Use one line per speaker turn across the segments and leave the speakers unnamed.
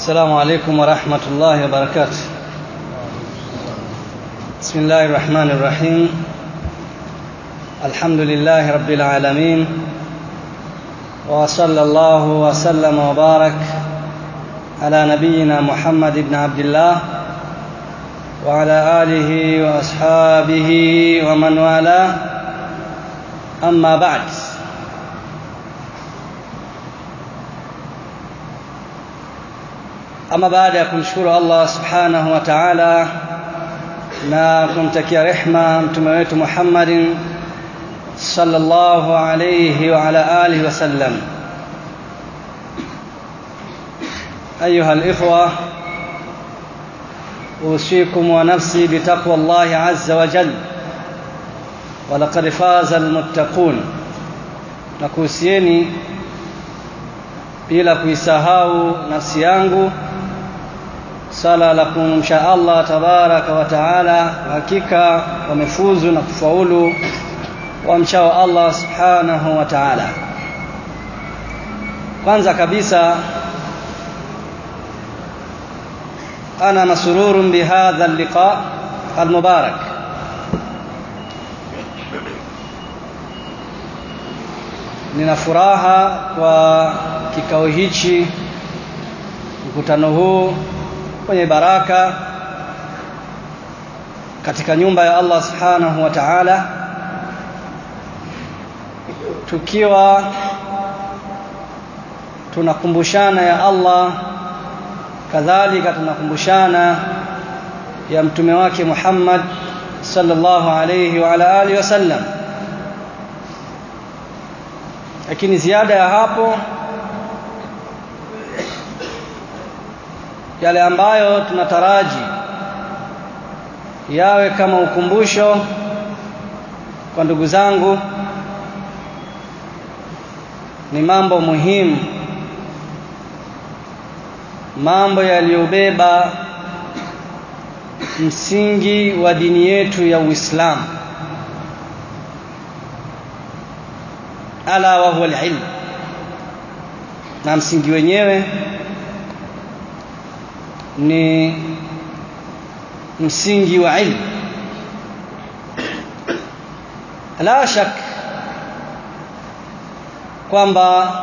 السلام عليكم ورحمة الله وبركاته بسم الله الرحمن الرحيم الحمد لله رب العالمين وصلى الله وسلم وبارك على نبينا محمد بن عبد الله وعلى آله وأصحابه ومن والاه أما بعد ama baada ya kumshukuru Allah subhanahu wa ta'ala na kumtakia rehma mtume wetu Muhammadin sallallahu alayhi wa ala alihi wasallam أيها الإخوة أوصيكم ونفسي بتقوى الله عز وجل ولقد فاز المتقون nakuhusieni bila kuisahau nafsi yangu sala la kumcha Allah tabaraka wa taala hakika wamefuzu na kufaulu wamchao Allah subhanahu wa taala kwanza kabisa ana masururun bihadha alliqa almubarak nina furaha kwa kikao hichi mkutano huu kwenye baraka katika nyumba ya Allah subhanahu wa ta'ala tukiwa tunakumbushana ya Allah kadhalika tunakumbushana ya mtume wake Muhammad sallallahu alayhi wa ala alihi wasallam lakini ziada ya hapo yale ambayo tunataraji yawe kama ukumbusho kwa ndugu zangu ni mambo muhimu mambo yaliyobeba msingi wa dini yetu ya Uislamu ala wa huwa alilm na msingi wenyewe ni msingi wa ilmu la shak kwamba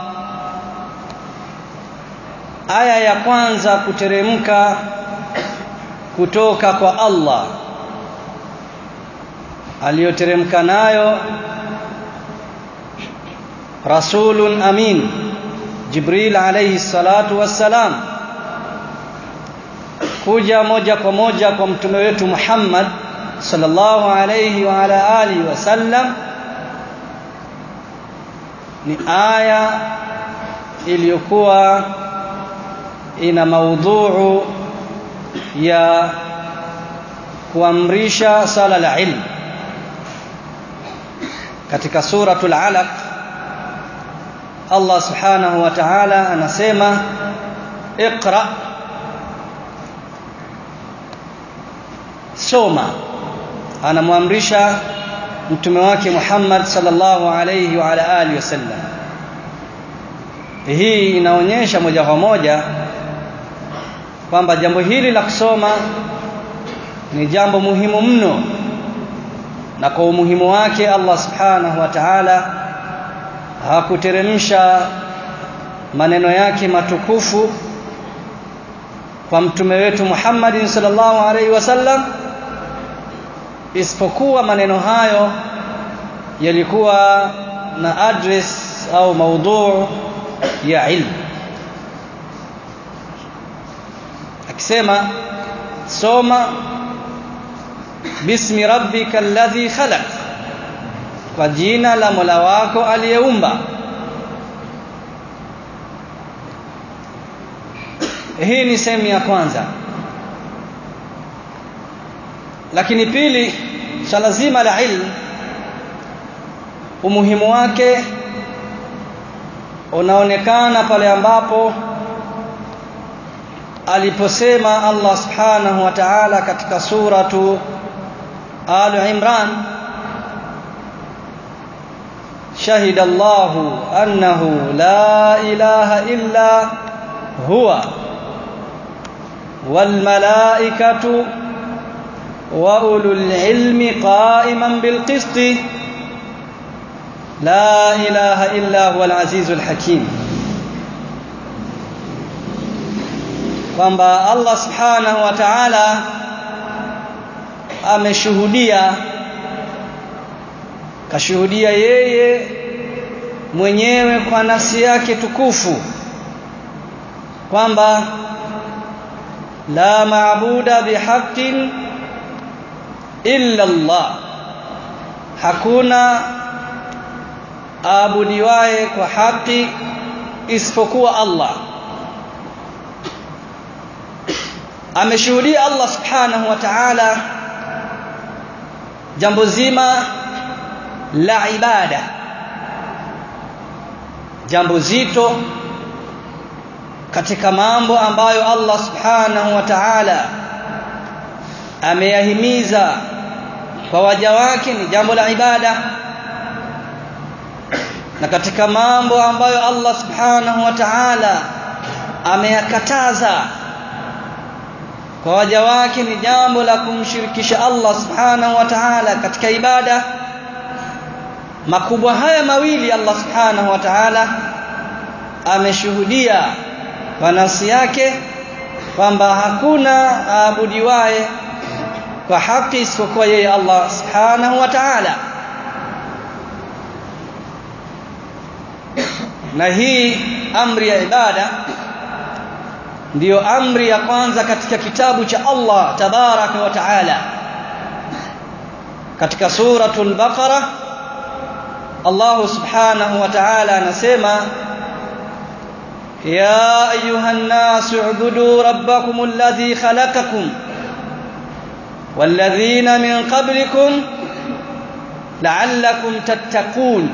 aya ya kwanza kuteremka kutoka kwa Allah aliyoteremka nayo rasulun amin Jibril alayhi salatu wassalam kuja moja kwa moja kwa mtume wetu Muhammad sallallahu alayhi wa ala alihi wasallam ni aya iliyokuwa ina maudhuu ya kuamrisha sala la ilmu katika suratul alaq Allah subhanahu wa ta'ala anasema iqra soma anamwamrisha mtume wake Muhammad sallallahu alayhi wa ala alihi wasallam hii inaonyesha moja kwa moja kwamba jambo hili la kusoma ni jambo muhimu mno na kwa umuhimu wake Allah subhanahu wa ta'ala hakuteremsha maneno yake matukufu kwa mtume wetu Muhammad sallallahu alaihi wasallam isipokuwa maneno hayo yalikuwa na address au maudhu ya ilmu akisema soma bismi rabbika alladhi khalaq kwa jina la Mola wako aliyeumba hii ni sehemu ya kwanza lakini pili swala zima la ilmu umuhimu wake unaonekana pale ambapo aliposema Allah subhanahu wa ta'ala katika suratu Al Imran شهد الله أنه لا إله إلا هو والملائكة وأولو العلم قائما بالقسط لا إله إلا هو العزيز الحكيم kwamba Allah subhanahu wa ta'ala ameshuhudia kashuhudia yeye mwenyewe kwa nafsi yake tukufu kwamba la maabuda bihaqqin illa Allah hakuna aabudiwaye kwa haki isipokuwa Allah ameshuhudia Allah subhanahu wa ta'ala jambo zima la ibada jambo zito katika mambo ambayo Allah subhanahu wa ta'ala ameyahimiza kwa waja wake ni jambo la ibada na katika mambo ambayo Allah subhanahu wa ta'ala ameyakataza kwa waja wake ni jambo la kumshirikisha Allah subhanahu wa ta'ala katika ibada makubwa haya mawili Allah subhanahu wa ta'ala ameshuhudia kwa nafsi yake kwamba hakuna aabudiwaye kwa haki isipokuwa yeye Allah subhanahu wa ta'ala na hii amri ya ibada ndiyo amri ya kwanza katika kitabu cha Allah tabaraka wa taala katika suratul baqara Allah subhanahu wa ta'ala anasema ya ayuhan nas ubudu rabbakum alladhi khalaqakum والذين من قبلكم لعلكم تتقون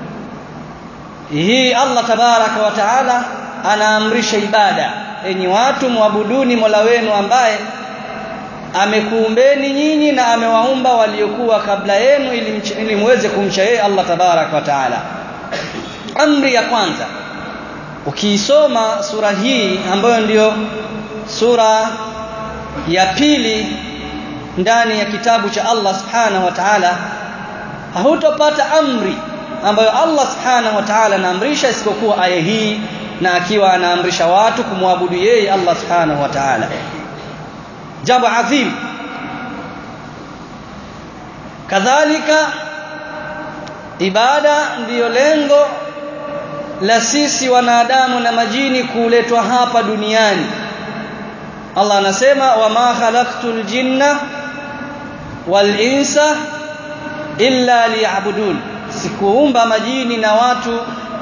hii Allah tabaraka wa taala anaamrisha ibada enyi watu muabuduni Mola wenu ambaye amekuumbeni nyinyi na amewaumba waliokuwa kabla yenu ili, ili muweze kumcha yeye Allah tabaraka wa taala amri ya kwanza ukiisoma sura hii ambayo ndiyo sura ya pili ndani ya kitabu cha Allah subhanahu wa ta'ala hutopata amri ambayo Allah subhanahu wa ta'ala anaamrisha isipokuwa aya hii na akiwa anaamrisha watu kumwabudu yeye Allah subhanahu wa ta'ala jambo adhim kadhalika ibada ndiyo lengo la sisi wanadamu na majini kuletwa hapa duniani Allah anasema wama khalaqtul jinna wal insa illa liya'budun sikuumba majini na watu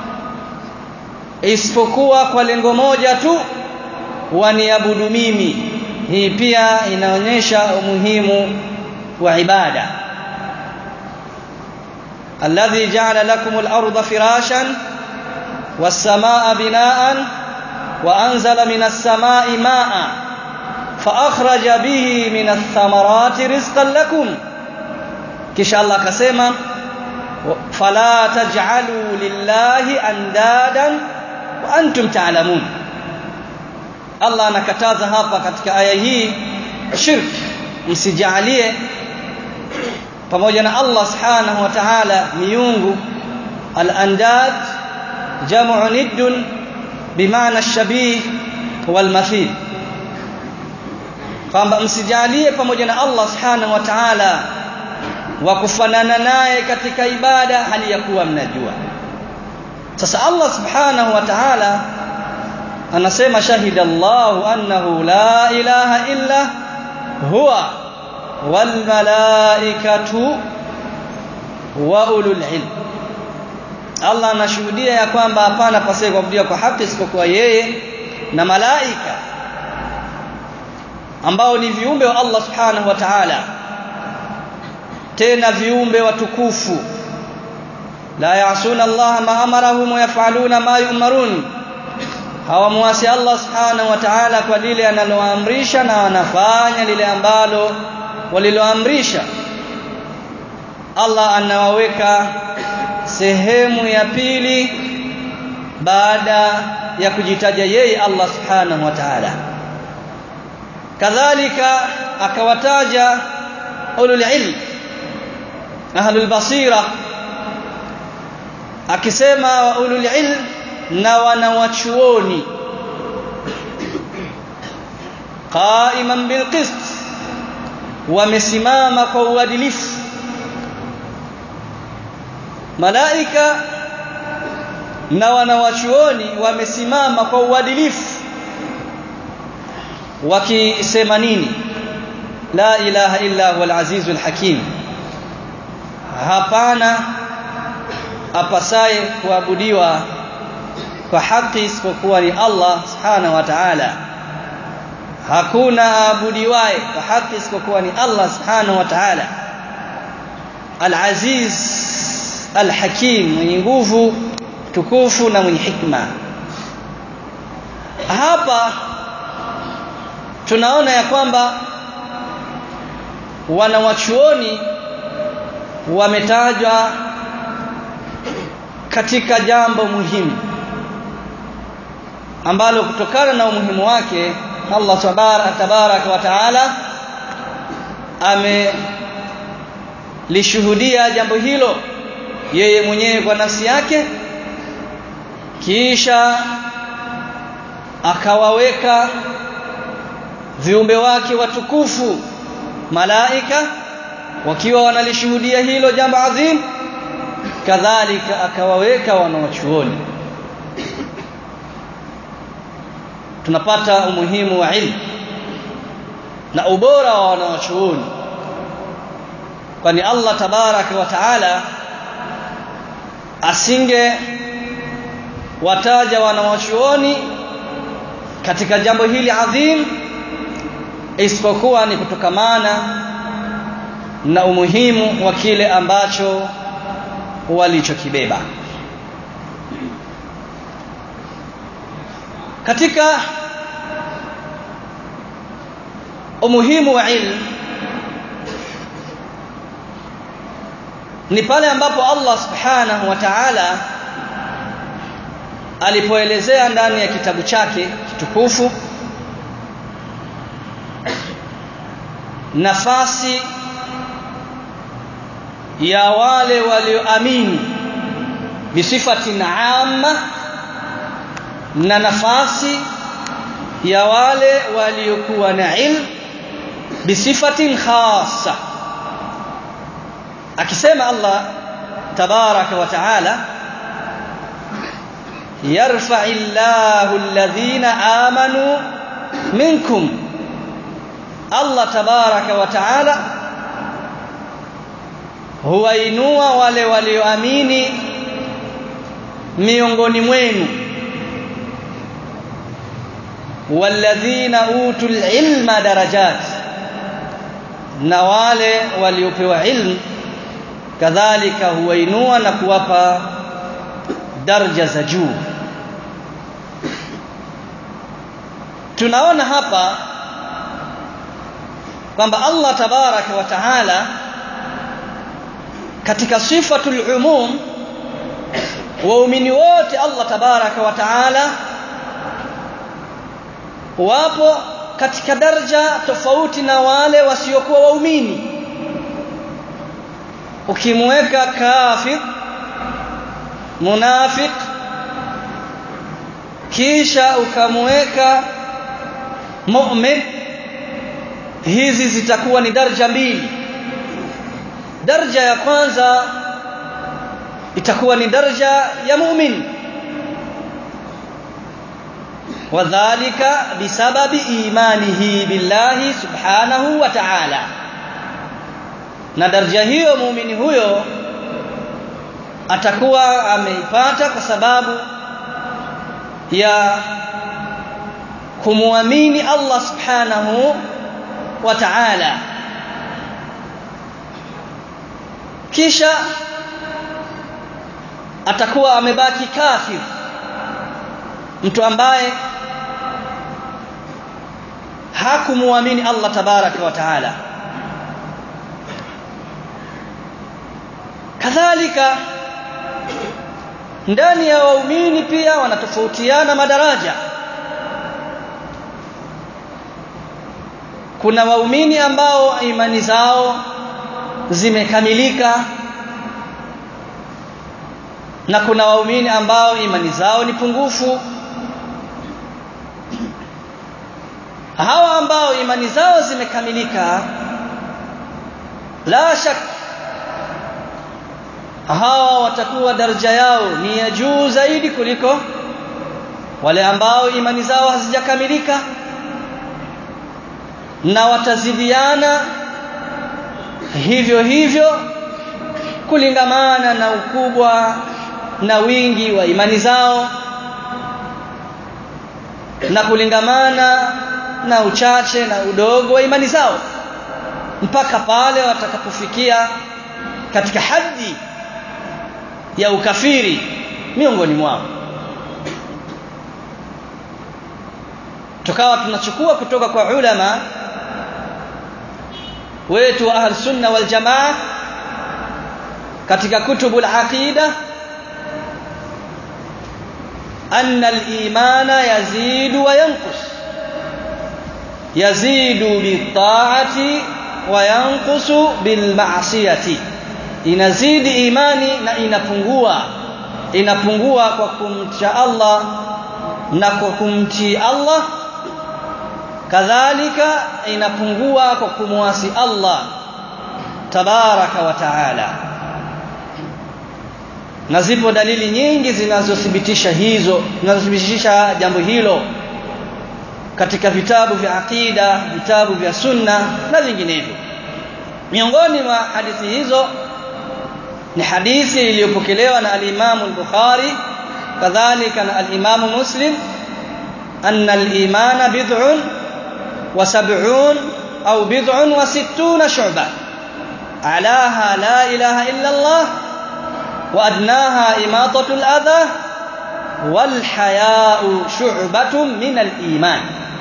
isipokuwa kwa lengo moja tu waniabudu mimi hii pia inaonyesha umuhimu wa ibada alladhi ja'ala lakum al-ardha firashan was-samaa binaan wa anzala minas samaa'i ma'a fa akhraja bihi minath thamarati rizqan lakum kisha Allah akasema fala taj'alu lillahi andadan wa antum ta'lamun Allah anakataza hapa katika aya hii shirk msijalie pamoja na Allah subhanahu wa ta'ala miungu al-andad jam'u niddun bimaana shabih wal mathil kwamba msijalie pamoja na Allah subhanahu wa ta'ala wa kufanana naye katika ibada hali ya kuwa mnajua sasa Allah subhanahu wa ta'ala anasema shahida Allahu annahu la ilaha illa huwa wal malaikatu wa ulul ilm Allah anashuhudia ya kwamba hapana pasaye kuabudiwa kwa haki isipokuwa yeye na malaika ambao ni viumbe wa Allah subhanahu wa ta'ala tena viumbe watukufu la ya'suna Allah ma amarahum wa yaf'aluna ma yu'marun hawamwasi Allah subhanahu wa ta'ala kwa lile analoamrisha na wanafanya lile ambalo waliloamrisha Allah anawaweka sehemu ya pili baada ya kujitaja yeye Allah subhanahu wa ta'ala kadhalika akawataja ulul ilm ahlul basira akisema ulul ilm na wanawachuoni qaiman bilqist wamesimama kwa uadilifu malaika na wanawachuoni wamesimama kwa uadilifu wakisema nini la ilaha illa huwal azizul hakim hapana apasaye kuabudiwa kwa haki isipokuwa ni Allah subhanahu wa ta'ala hakuna aabudiwaye kwa haki isipokuwa ni Allah subhanahu wa ta'ala al-aziz al-hakim mwenye nguvu tukufu na mwenye hikma hapa tunaona ya kwamba wanawachuoni wametajwa katika jambo muhimu ambalo kutokana na umuhimu wake Allah tabaraka wa taala amelishuhudia jambo hilo yeye mwenyewe kwa nafsi yake kisha akawaweka viumbe wake watukufu malaika wakiwa wanalishuhudia hilo jambo adhim kadhalika akawaweka wanawachuoni tunapata umuhimu wa ilmu na ubora wa wanawachuoni kwani Allah tabaraka wa taala asinge wataja wanawachuoni katika jambo hili adhim isipokuwa ni kutokamana na umuhimu wa kile ambacho walichokibeba katika umuhimu wa ilmu ni pale ambapo Allah subhanahu wa ta'ala alipoelezea ndani ya kitabu chake kitukufu nafasi ya wale walioamini bisifatin amma na nafasi ya wale waliokuwa na ilm bisifatin khassa akisema Allah tabaraka wa taala yarfa illahu alladhina amanu minkum Allah tabaraka wa taala huwainua wale walioamini miongoni mwenu walladhina utul ilma darajat na wale waliopewa ilmu kadhalika huwainua na kuwapa daraja za juu tunaona hapa kwamba Allah tabaraka wa taala katika sifatul umum waumini wote Allah tabaraka wa taala wapo katika daraja tofauti na wale wasiokuwa waumini ukimweka kafir munafiq kisha ukamweka mu'min hizi zitakuwa ni daraja mbili daraja ya kwanza itakuwa ni daraja ya mu'min wadhālika bisababi imanihi billahi subhanahu wa ta'ala na daraja hiyo muumini huyo atakuwa ameipata kwa sababu ya kumwamini Allah subhanahu wa ta'ala kisha atakuwa amebaki kafir mtu ambaye hakumuamini Allah tabaraka wa taala kadhalika ndani ya waumini pia wanatofautiana madaraja kuna waumini ambao imani zao zimekamilika na kuna waumini ambao imani zao ni pungufu hawa ambao imani zao zimekamilika la shak hawa watakuwa daraja yao ni ya juu zaidi kuliko wale ambao imani zao hazijakamilika na watazidiana hivyo hivyo kulingamana na ukubwa na wingi wa imani zao na kulingamana na uchache na udogo wa imani zao mpaka pale watakapofikia katika haddi ya ukafiri miongoni mwao tukawa tunachukua kutoka kwa ulama wetu wa ahl sunna wal jamaa katika kutubu al-aqida anna al-imana yazidu wa yanqus yazidu bi-ta'ati wa yanqusu bil-ma'siyati inazidi imani na inapungua inapungua kwa kumcha Allah na kwa kumtii Allah kadhalika inapungua kwa kumwasi Allah tabaraka wa taala na zipo dalili nyingi zinazothibitisha hizo zinazothibitisha jambo hilo katika vitabu vya aqida vitabu vya sunna na vinginevyo miongoni mwa hadithi hizo ni hadithi iliyopokelewa na al-Imam al-Bukhari kadhalika na al-Imam Muslim anna al-imana bid'un wa sab'un au bid'un wa sittuna shu'ba alaha la ilaha illa Allah wa adnaha imatatu al-adha wal haya'u shu'batun min al-iman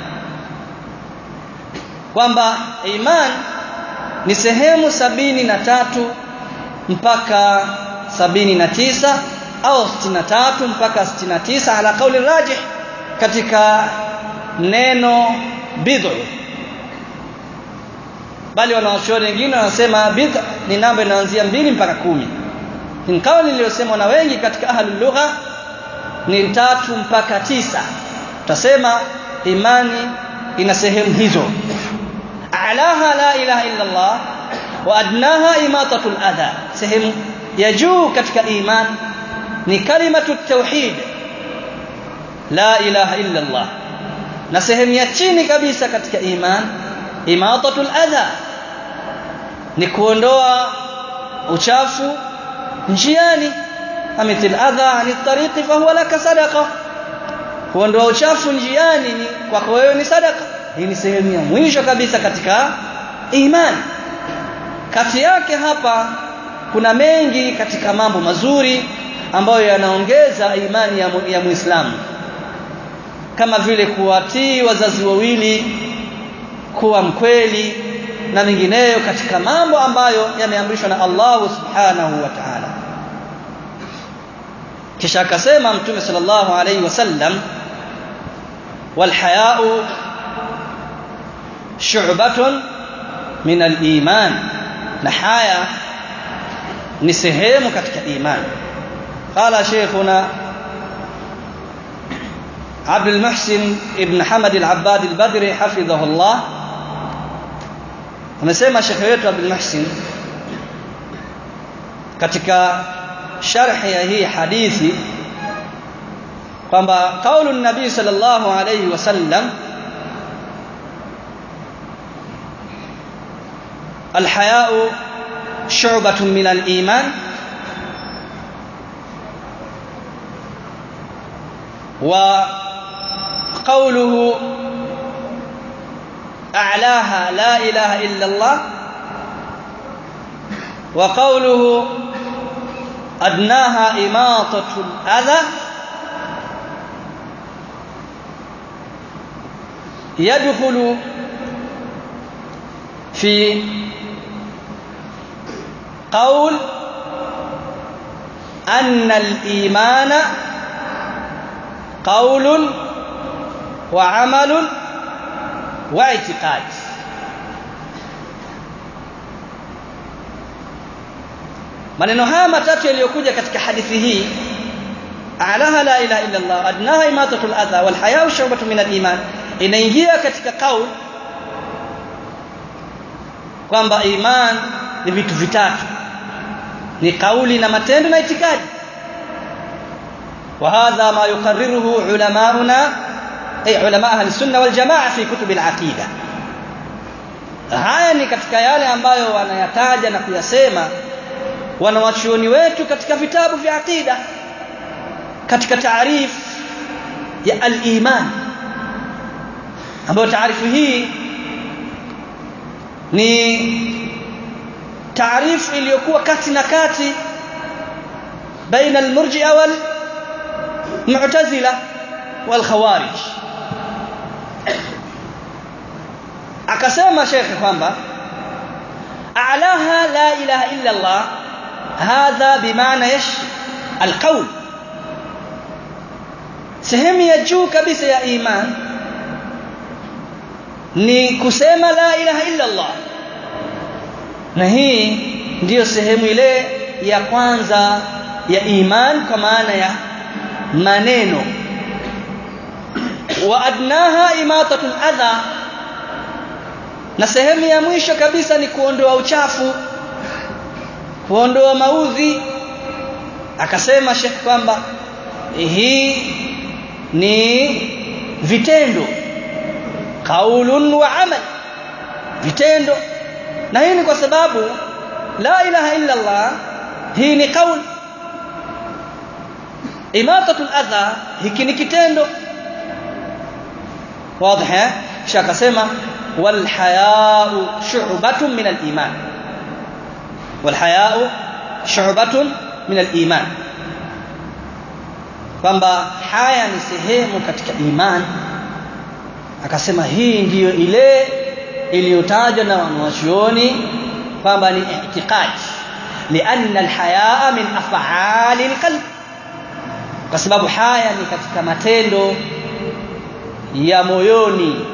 kwamba iman ni sehemu sabini na tatu mpaka sabini na tisa au sitini na tatu mpaka sitini na tisa ala kauli rajih katika neno bid'u bali wanawachuoni wengine wanasema bid'a ni namba inaanzia mbili mpaka kumi ni kauli iliyosemwa na wengi katika ahlul lugha ni tatu mpaka tisa tutasema imani ina sehemu hizo alaha la ilaha illa Allah wa adnaha imatatul adha sehemu ya juu katika iman ni kalimatu tauhid la ilaha illa Allah na sehemu ya chini kabisa katika iman imatatul adha ni kuondoa uchafu njiani amithil adha ani tariqi fa huwa laka sadaqa kuondoa uchafu njiani ni kwako wewe ni sadaka hii ni sehemu ya mwisho kabisa katika imani kati yake hapa kuna mengi katika mambo mazuri ambayo yanaongeza imani ya, ya Muislamu kama vile kuwatii wazazi wawili kuwa mkweli na mengineyo katika mambo ambayo yameamrishwa na Allah Subhanahu wa Ta'ala kisha akasema mtume sallallahu alayhi wasallam wal haya'u shu'batun min al-iman na haya ni sehemu katika imani qala shaykhuna عبد المحسن ابن حمد العباد البدري حفظه الله amesema shekhe wetu Abdul Muhsin katika sharhi ya hii hadithi kwamba kaulu nabii sallallahu alayhi wasallam الحياء شعبة من الإيمان وقوله أعلاها لا إله إلا الله وقوله أدناها إماطة الأذى يدخل في قول أن الإيمان قول وعمل واعتقاد maneno haya matatu yaliyokuja katika hadithi hii alaha la ilaha illa Allah adnaha imatatul adha wal haya'u shu'batun min al-iman inaingia katika kauli kwamba iman ni vitu vitatu ni kauli na matendo na itikadi وهذا ما يقرره علماؤنا أي علماء أهل السنة والجماعة في كتب العقيدة haya ni katika yale ambayo wanayataja na kuyasema wanawachuoni wetu katika vitabu vya aqida katika taarif ya al-iman ambayo taarifu hii ni taarifu iliyokuwa kati na kati baina al-murji'a wal mu'tazila wal khawarij akasema shekhe kwamba a'laha la ilaha illa Allah hadha bimaana yash alqaul sehemu ya juu kabisa ya iman ni kusema la ilaha illa Allah na hii ndiyo sehemu ile ya kwanza ya iman kwa maana ya maneno wa adnaha imatatul adha na sehemu ya mwisho kabisa ni kuondoa uchafu kuondoa maudhi akasema Sheikh kwamba hii ni vitendo kaulun wa amal vitendo na hii ni kwa sababu la ilaha illa Allah hii ni kauli imatatul adha hiki ni kitendo wazi eh kisha akasema wal haya'u shu'batun min al iman wal haya'u shu'batun min al iman kwamba haya ni sehemu katika iman akasema hii ndiyo ile iliyotajwa na wanawachuoni kwamba ni i'tiqad lianna alhayaa min af'ali alqalb kwa sababu haya ni katika matendo ya moyoni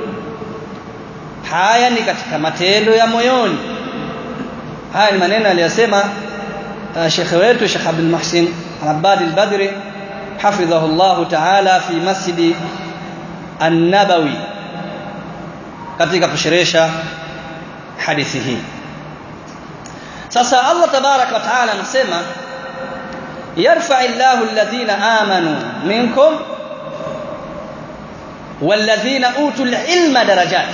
haya ni katika matendo ya moyoni haya ni maneno aliyosema uh, shekhe wetu Sheikh Abdul Muhsin Al-Abbad Al-Badri hafidhahu Allah Ta'ala fi Masjid An-Nabawi katika kusherehesha hadithi hii sasa Allah tabarak wa taala anasema yarfa illahu alladhina amanu minkum walladhina utul ilma darajat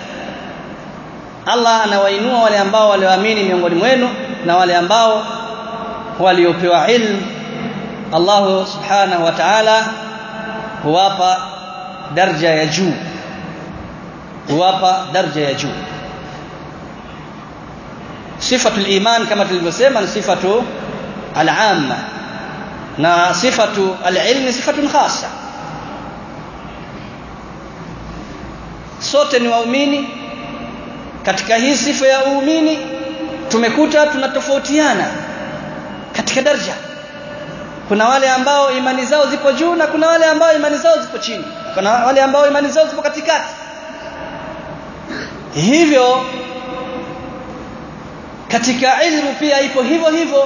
Allah anawainua wale ambao walioamini miongoni mwenu na wale ambao waliopewa ilmu Allah subhanahu wa ta'ala huwapa daraja ya juu huwapa daraja ya juu sifatu al-iman kama tulivyosema ni sifatu al-amma na sifatu al-ilm sifatun khassa sote ni waumini katika hii sifa ya uumini tumekuta tunatofautiana katika daraja kuna wale ambao imani zao zipo juu na kuna wale ambao imani zao zipo chini kuna wale ambao imani zao zipo katikati hivyo katika ilmu pia ipo hivyo hivyo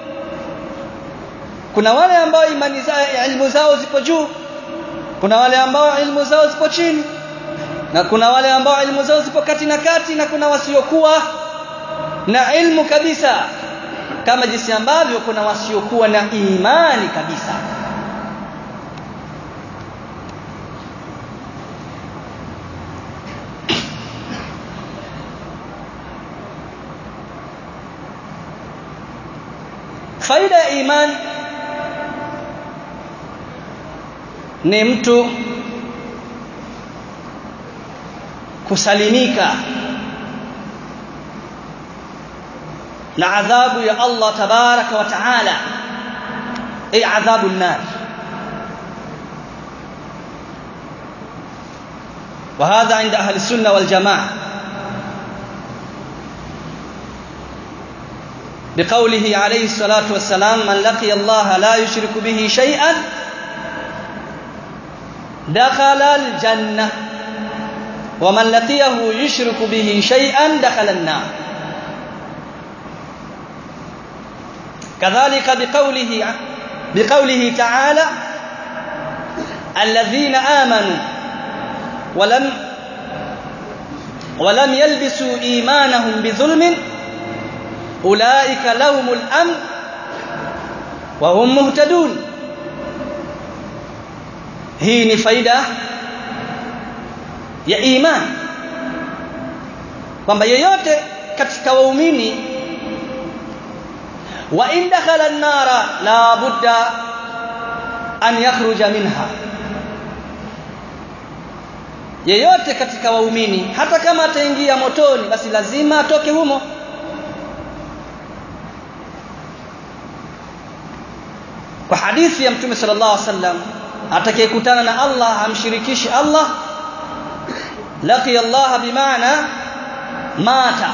kuna wale ambao imani zao ilmu zao zipo juu kuna wale ambao ilmu zao zipo chini na kuna wale ambao ilmu zao zipo kati na kati na kuna wasiokuwa na ilmu kabisa kama jinsi ambavyo kuna wasiokuwa na imani kabisa faida ya imani ni mtu kusalimika na adhabu ya Allah tabaraka wa taala ay adhabu an-nar وهذا عند أهل السنة والجماعة بقوله عليه الصلاة والسلام من لقي الله لا يشرك به شيئا دخل الجنة ومن لقيه يشرك به شيئا دخل النار kadhalika biqaulihi biqaulihi ta'ala alladhina amanu walam ولم يلبسوا إيمانهم بظلم أولئك لهم الأمن وهم مهتدون hii ni faida ya iman kwamba yeyote katika waumini wa in dakhala an-nara la budda an yakhruja minha yeyote katika waumini hata kama ataingia motoni basi lazima atoke humo kwa hadithi ya mtume sallallahu alaihi wasallam atakayekutana na Allah hamshirikishi Allah laqiya Allah bimaana mata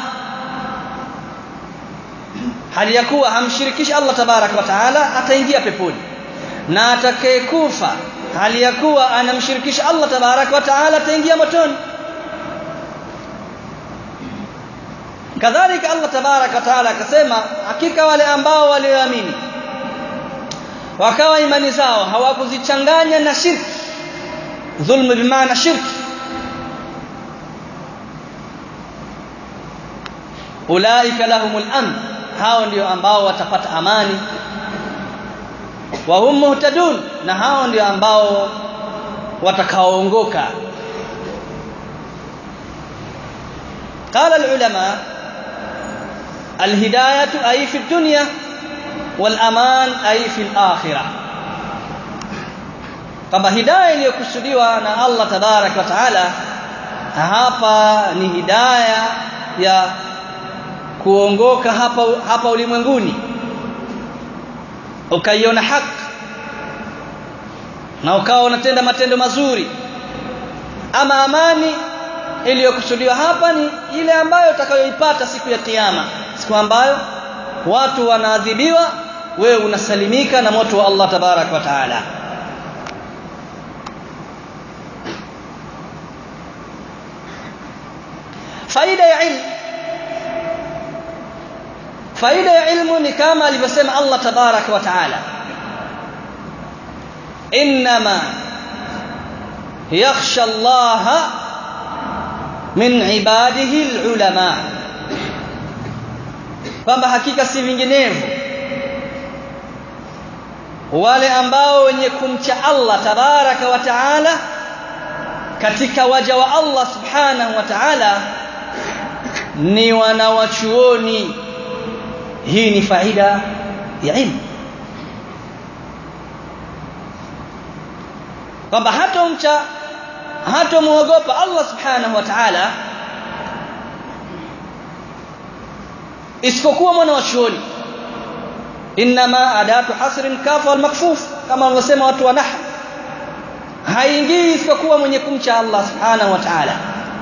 hali ya kuwa hamshirikishi Allah tabarak wa taala ataingia peponi na atakayekufa hali ya kuwa anamshirikisha Allah tabarak wa taala ataingia motoni kadhalika Allah tabarak wa taala akasema hakika wale ambao walioamini wakawa imani zao hawakuzichanganya na shirki dhulmu bimaana shirki ulaika lahumul amn hao ndio ambao watapata amani wa hum muhtadun na hao ndio ambao watakaoongoka قال العلماء الهدايه اي في الدنيا والامان اي في الاخره kwamba hidayah iliyokusudiwa na Allah tabarak wa taala hapa ni hidayah ya kuongoka hapa hapa ulimwenguni ukaiona haki na ukawa unatenda matendo mazuri ama amani iliyokusudiwa hapa ni ile ambayo utakayoipata siku ya kiyama siku ambayo watu wanaadhibiwa wewe unasalimika na moto wa Allah tabarak wa taala faida ya ilmu faida ya ilmu ni kama alivyosema Allah tabarak wa taala inma yakhsha Allah min ibadihi alulama kwamba hakika si vinginevyo wale ambao wenye kumcha Allah tabaraka wa taala katika waja wa Allah subhanahu wa taala ni wanawachuoni hii ni faida ya ilmu kwamba hatomcha hatomuogopa Allah subhanahu wa ta'ala isipokuwa mwana wa chuoni inma adatu hasrin kafa wal makfuf kama wanavyosema watu wa nahwu haingii isipokuwa mwenye kumcha Allah subhanahu wa ta'ala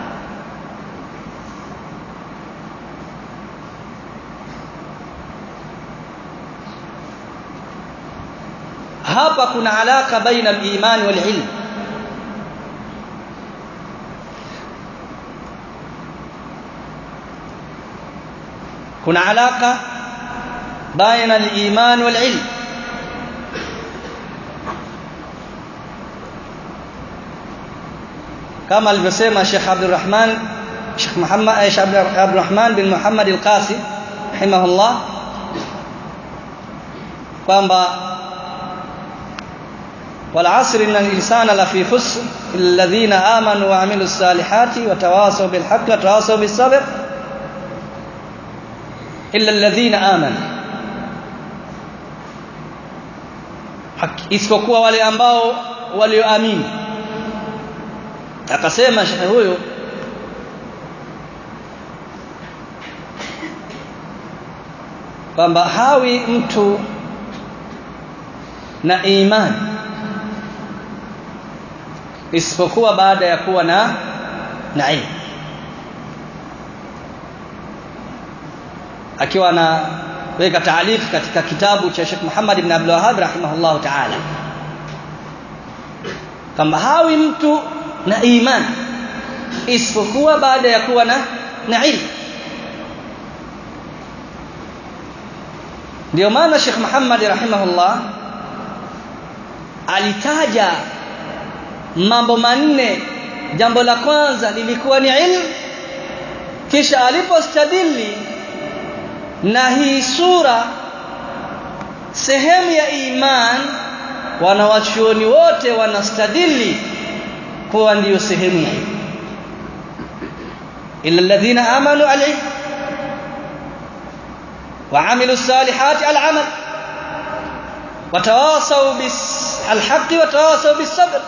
hapa kuna alaka baina al-iman wal ilm kuna alaka baina al-iman wal ilm kama alivyosema Sheikh Abdul Rahman Sheikh Muhammad Sheikh Abdul Rahman bin Muhammad al-Qasi rahimahullah kwamba والعصر إن الإنسان لفي خسر الذين آمنوا وعملوا الصالحات وتواصوا بالحق وتواصوا بالصبر إلا الذين آمنوا isipokuwa wale ambao walioamini akasema shehe huyo kwamba hawi mtu na imani isipokuwa baada ya kuwa na na ilmu akiwa anaweka taalif katika kitabu cha Sheikh Muhammad ibn Abdul Wahhab rahimahullah ta'ala kama hawi mtu na iman isipokuwa baada ya kuwa na na ilmu ndio maana Sheikh Muhammad rahimahullah alitaja mambo manne jambo la kwanza lilikuwa ni ilmu kisha alipostadili na hii sura sehemu ya iman wanawachuoni wote wanastadili kuwa ndiyo sehemu ya ilmu illa alladhina amanu alilm وعملوا الصالحات العمل وتواصوا بالحق وتواصوا بالصبر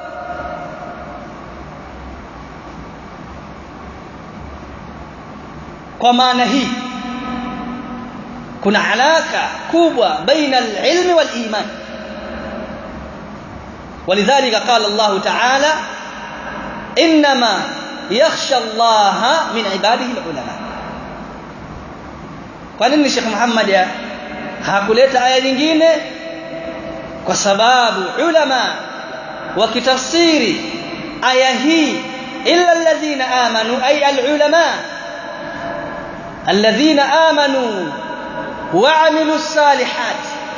kwa maana hii kuna alaka kubwa baina alilmi waliman ولذلك قال الله تعالى انما يخشى الله من عباده العلماء kwa nini Sheikh Muhammad hakuleta aya nyingine kwa sababu ulama wakitafsiri aya hii illa alladhina amanu ay alulama alladhina amanu وعملوا الصالحات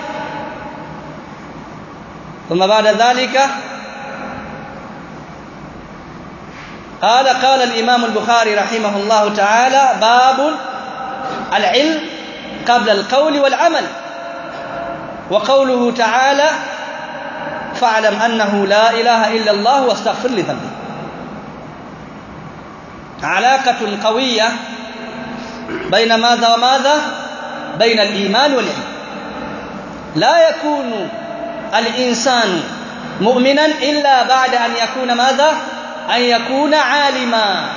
ثم بعد ذلك قال قال الإمام البخاري رحمه الله تعالى باب العلم قبل القول والعمل وقوله تعالى فاعلم أنه لا إله إلا الله واستغفر لذنبه علاقة قوية بين ماذا وماذا بين الإيمان والعلم لا يكون الإنسان مؤمنا إلا بعد أن يكون ماذا أن يكون عالما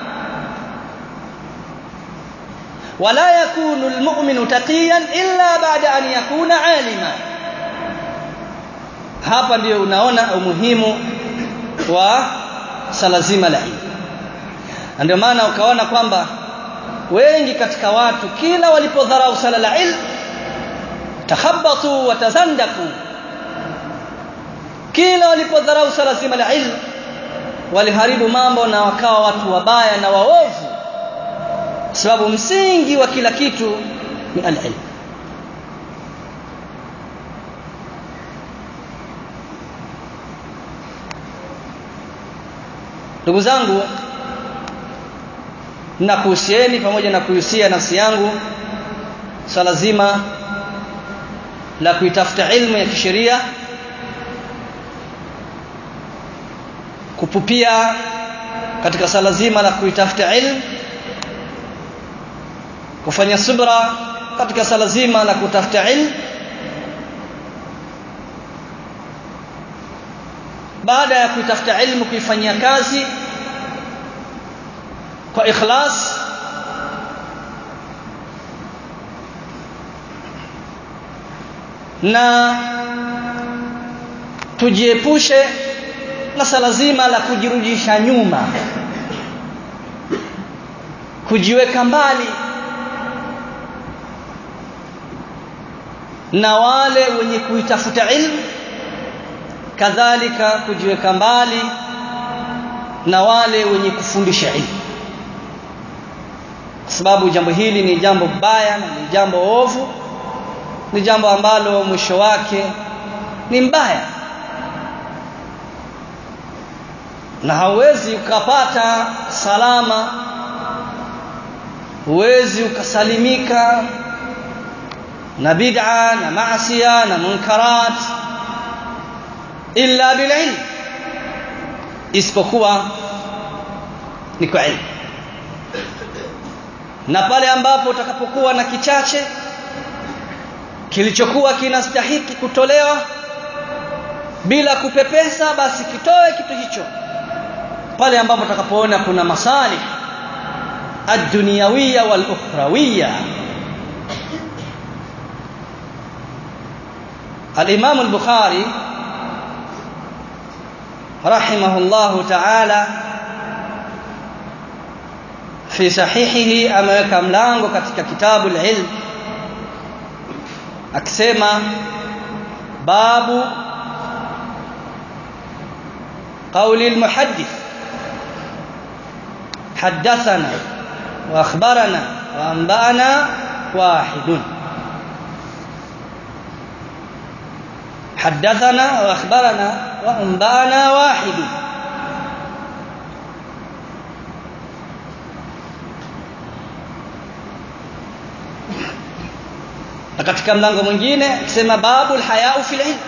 ولا يكون المؤمن تقيا إلا بعد أن يكون عالما hapa ndio unaona umuhimu wa sala zima la ilmu ndio maana ukaona kwamba wengi katika watu kila walipodharau sala la ilmu takhabbatu wa tazandaku kila walipodharau sala zima la ilmu waliharibu mambo na wakawa watu wabaya na waovu sababu msingi wa kila kitu ni al-ilm ndugu zangu nakuhusieni pamoja na kuhusia nafsi yangu swala zima la kuitafuta ilmu ya kisheria kupupia katika swala zima la kuitafuta ilmu kufanya subra katika swala zima la kutafuta ilmu baada ya kuitafuta ilmu kuifanyia kazi kwa ikhlas na tujiepushe na sala zima la kujirudisha nyuma kujiweka mbali na wale wenye kuitafuta ilmu kadhalika kujiweka mbali na wale wenye kufundisha ilmu kwa sababu jambo hili ni jambo baya na ni jambo ovu ni jambo ambalo mwisho wake ni mbaya na hauwezi ukapata salama huwezi ukasalimika na bid'a na maasiya na munkarat illa bililm isipokuwa ni kwa ilmu na pale ambapo utakapokuwa na kichache kilichokuwa kinastahiki kutolewa bila kupepesa basi kitoe kitu hicho pale ambapo utakapoona kuna masalih ad-dunyawiyya wal-ukhrawiyya al-Imam al-Bukhari rahimahullahu ta'ala fi sahihihi ameweka mlango katika kitabu al-ilm akisema babu قول المحدث حدثنا واخبرنا وانبانا واحد حدثنا واخبرنا وانبانا واحد na katika mlango mwingine akisema babu alhayau fil ilm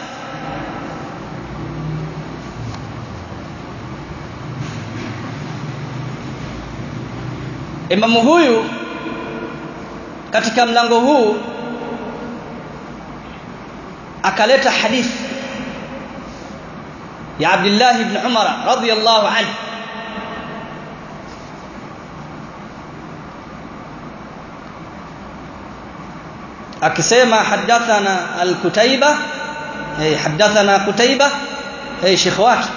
imamu huyu katika mlango huu akaleta hadithi ya Abdullah ibn Umar radhiyallahu anhu akisema hadathana al-Kutaiba eh hadathana Kutaiba eh shekhi wake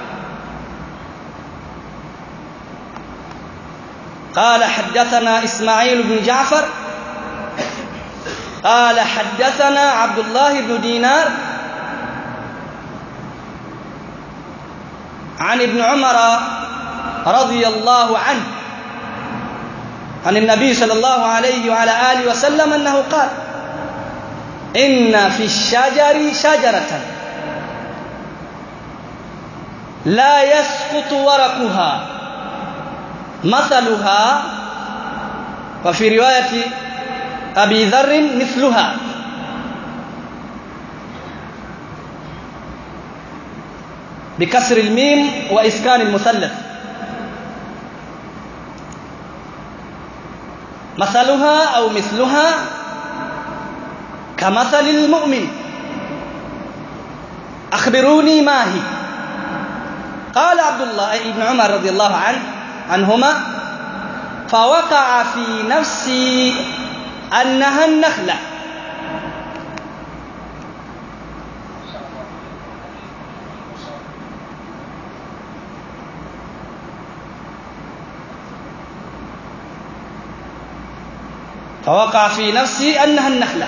قال حدثنا إسماعيل بن جعفر قال حدثنا عبد الله بن دينار عن ابن عمر رضي الله عنه عن النبي صلى الله عليه وعلى آله وسلم أنه قال إن في الشجر شجرة لا يسقط ورقها مثلها وفي رواية أبي ذر مثلها بكسر الميم وإسكان المثلث مثلها أو مثلها كمثل المؤمن أخبروني ما هي قال عبد الله ابن عمر رضي الله عنه عنهما فوقع في نفسي أنها النخلة فوقع في نفسي أنها النخلة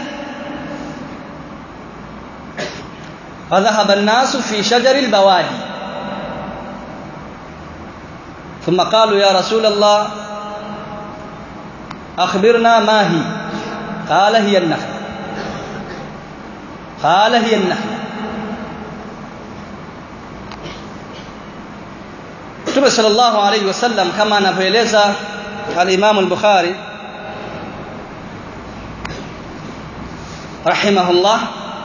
فذهب الناس في شجر البوادي ثم قالوا يا رسول الله أخبرنا ما هي قال هي النخلة قال هي النخلة Mtume sallallahu alayhi wasallam kama anavyoeleza al-Imam al-Bukhari rahimahullah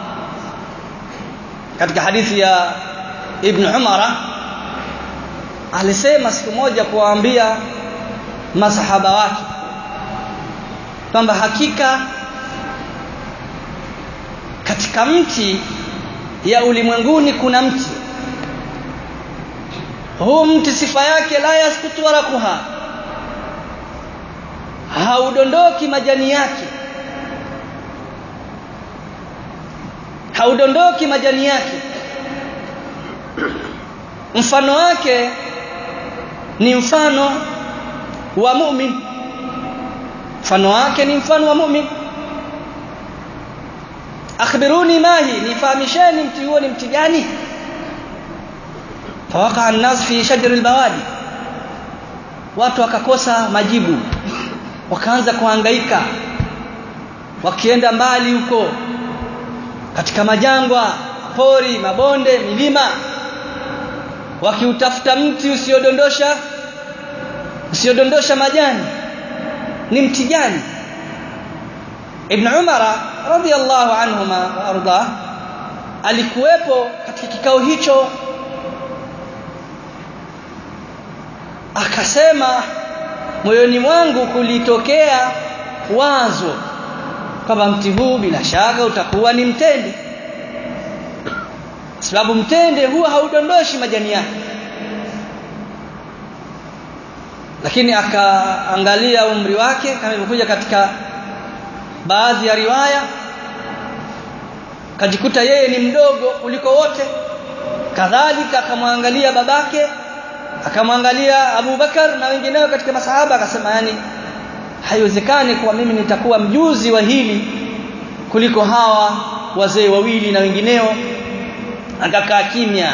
katika hadithi ya Ibn Umara alisema siku moja kuwaambia masahaba wake kwamba hakika katika mti ya ulimwenguni kuna mti huu mti sifa yake la yaskutu warakuha haudondoki majani yake haudondoki majani yake mfano wake ni mfano wa mu'min mfano wake ni mfano wa mu'min akhbiruni mahi nifahamisheni mti huo ni mti gani fawaka an-nas fi shajr al-bawadi watu wakakosa majibu wakaanza kuhangaika wakienda mbali huko katika majangwa pori mabonde milima wakiutafuta mti usiodondosha usiodondosha majani ni mti gani Ibn Umar radhiyallahu anhuma wa arda alikuwepo katika kikao hicho akasema moyoni mwangu kulitokea wazo kwamba mti huu bila shaka utakuwa ni mtende sababu mtende huwa haudondoshi majani yake lakini akaangalia umri wake kama ilivyokuja katika baadhi ya riwaya kajikuta yeye ni mdogo kuliko wote kadhalika akamwangalia babake akamwangalia Abu Bakar na wengineo katika masahaba akasema yani haiwezekani kuwa mimi nitakuwa mjuzi wa hili kuliko hawa wazee wawili na wengineo akakaa kimya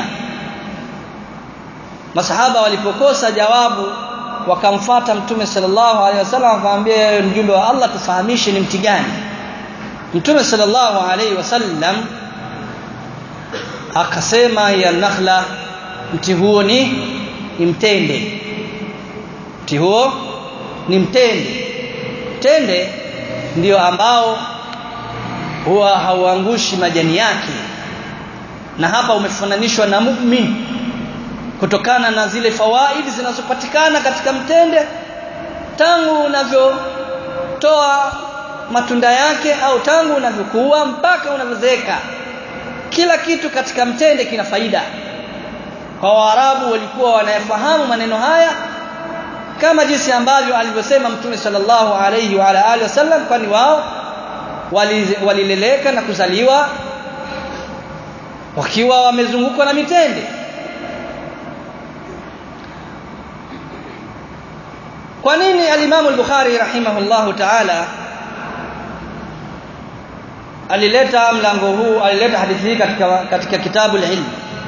masahaba walipokosa jawabu wakamfata mtume sallallahu alaihi wasallam akamwambia mjumbe wa Allah tufahamishe ni mti gani mtume sallallahu alaihi wasallam akasema ya nakhla mti huo ni ni mtende mti huo ni mtende mtende ndio ambao huwa hauangushi majani yake na hapa umefananishwa na mu'min kutokana na zile fawaidi zinazopatikana katika mtende tangu unavyotoa matunda yake au tangu unavyokuwa mpaka unavyozeeka kila kitu katika mtende kina faida kwa waarabu walikuwa wanayafahamu maneno haya kama jinsi ambavyo alivyosema mtume sallallahu alayhi wa ala alihi wasallam kwani wao walileleka wali na kuzaliwa wakiwa wamezungukwa na mitende kwa nini alimamu al-Bukhari rahimahullahu ta'ala alileta mlango huu alileta hadithi hii katika katika kitabu al-ilm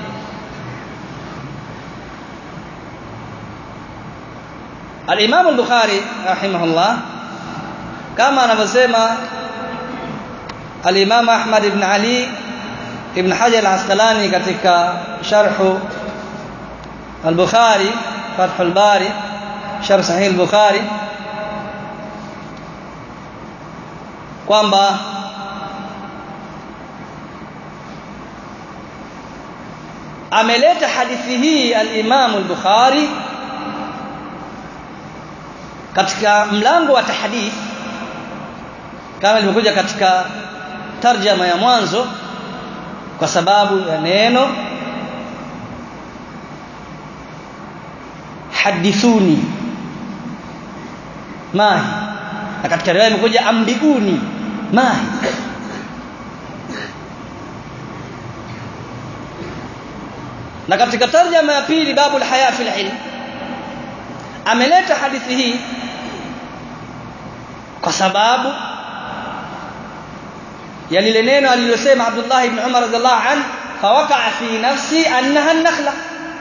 al-Imam al-Bukhari rahimahullah kama anavyosema al-Imam Ahmad ibn Ali ibn Hajar al-Asqalani katika sharh al-Bukhari Fath al-Bari sharh sahih al-Bukhari kwamba ameleta hadithi hii al-Imam al-Bukhari katika mlango wa tahdith kama ilivyokuja katika tarjama ya mwanzo kwa sababu ya neno hadithuni mahi na katika riwaya imekuja ambiuni mahi na katika tarjama ya pili babu alhaya fil ilm ameleta hadithi hii kwa sababu ya lile neno alilosema Abdullah ibn Umar radhiallahu anhu fawaqa'a fi nafsi annaha an-nakhla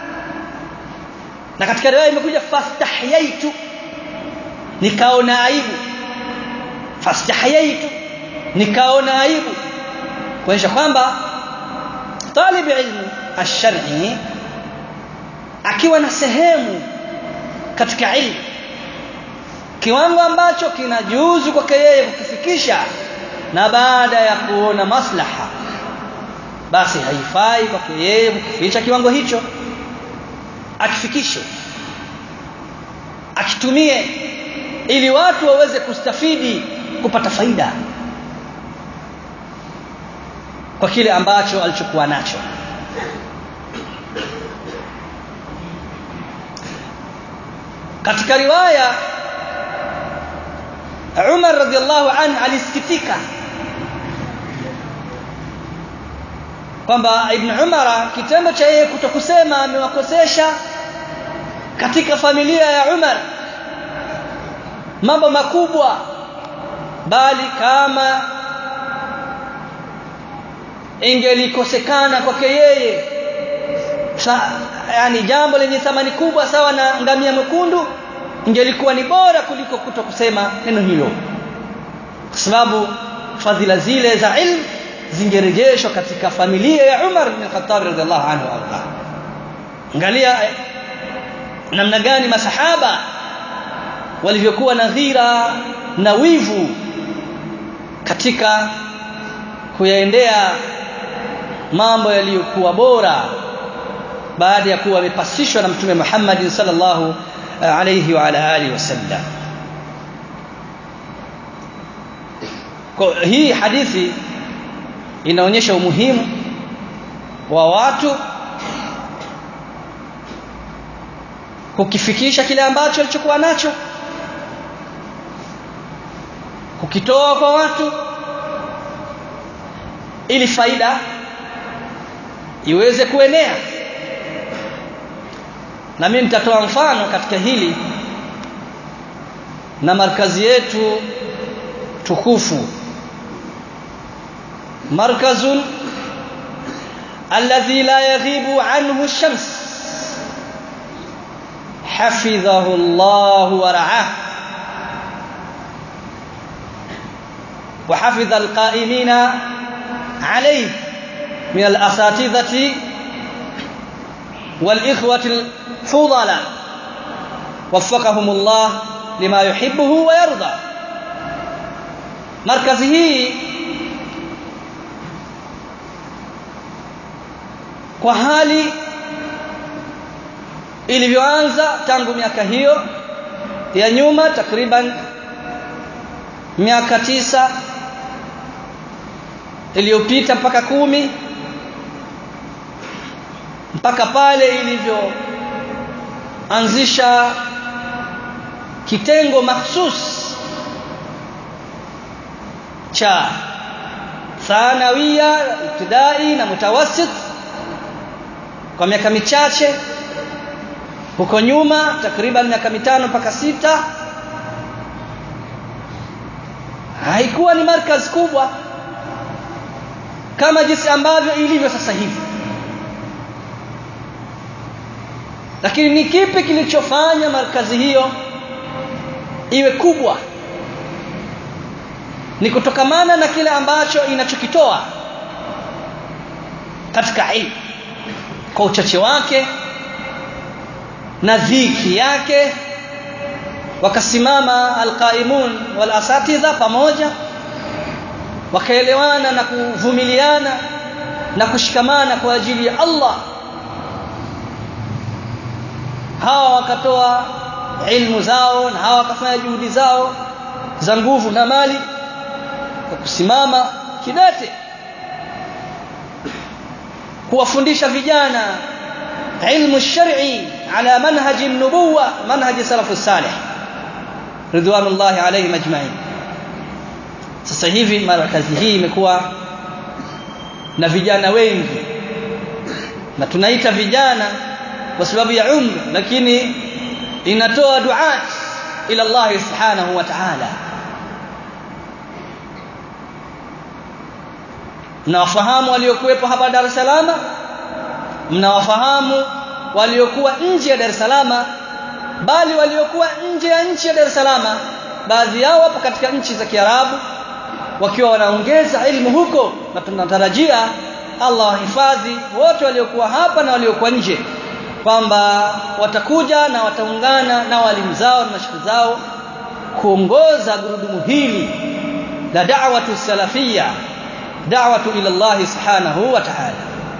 na katika riwaya imekuja fastahyaitu nikaona aibu fastahyaitu nikaona aibu kuonyesha kwamba talib ilmu ash-shar'i akiwa na sehemu katika ilmu kiwango ambacho kinajuzu kwake yeye kukifikisha na baada ya kuona maslaha basi haifai kwake yeye kukificha kiwango hicho akifikishe akitumie ili watu waweze kustafidi kupata faida kwa kile ambacho alichokuwa nacho katika riwaya Umar radhiallahu anhu alisikitika kwamba Ibn Umar kitendo cha yeye kutokusema amewakosesha katika familia ya Umar mambo makubwa bali kama ingelikosekana kwake yeye yani jambo lenye thamani kubwa sawa na ngamia mwekundu ingelikuwa ni bora kuliko kutokusema neno hilo kwa sababu fadhila zile za ilmu zingerejeshwa katika familia ya Umar bin Khattab radhiallahu anhu arda angalia namna gani masahaba walivyokuwa na dhira na wivu katika kuyaendea mambo yaliyokuwa bora baada ya kuwa wamepasishwa na mtume Muhammad sallallahu alayhi wa ala alihi wasallam kwa hii hadithi inaonyesha umuhimu wa watu kukifikisha kile ambacho alichokuwa nacho kukitoa kwa watu ili faida iweze kuenea na mimi nitatoa mfano katika hili na markazi yetu tukufu markazun alladhi la yaghibu anhu ash-shams حفظه الله ورعاه وحفظ القائمين عليه min al-asatidhati wal-ikhwati al-fudala waffaqahumullah lima yuhibbuhu wa yarda markazi hii kwa hali ilivyoanza tangu miaka hiyo ya nyuma takriban miaka tisa iliyopita mpaka kumi mpaka pale ilivyoanzisha kitengo mahsus cha thanawia ibtidai na mutawassit kwa miaka michache huko nyuma takriban miaka mitano mpaka sita haikuwa ni markaz kubwa kama jinsi ambavyo ilivyo sasa hivi lakini ni kipi kilichofanya markazi hiyo iwe kubwa ni kutokamana na kile ambacho inachokitoa katika ilmu kwa uchache wake na dhiki yake wakasimama alqaimun wal asatidha pamoja wakaelewana na kuvumiliana na kushikamana kwa ajili ya Allah hawa wakatoa ilmu zao na hawa wakafanya juhudi zao za nguvu na mali kwa kusimama kidete kuwafundisha vijana ilmu shar'i ala manhaji nubuwa manhaji salafu salih ridwanullahi alayhim ajma'in sasa hivi markazi hii imekuwa na vijana wengi na tunaita vijana kwa sababu ya umri lakini inatoa duat ila Allah subhanahu wa ta'ala mnawafahamu waliokuwepo hapa Dar es Salaam mnawafahamu waliokuwa nje ya Dar es Salaam bali waliokuwa nje ya nchi ya Dar es Salaam baadhi yao wapo katika nchi za Kiarabu wakiwa wanaongeza elimu huko na tunatarajia Allah wahifadhi wote waliokuwa hapa na waliokuwa nje kwamba watakuja na wataungana na walimu zao na mashaikh zao kuongoza gurudumu hili la da'watu salafia da'watu ila Allah subhanahu wa ta'ala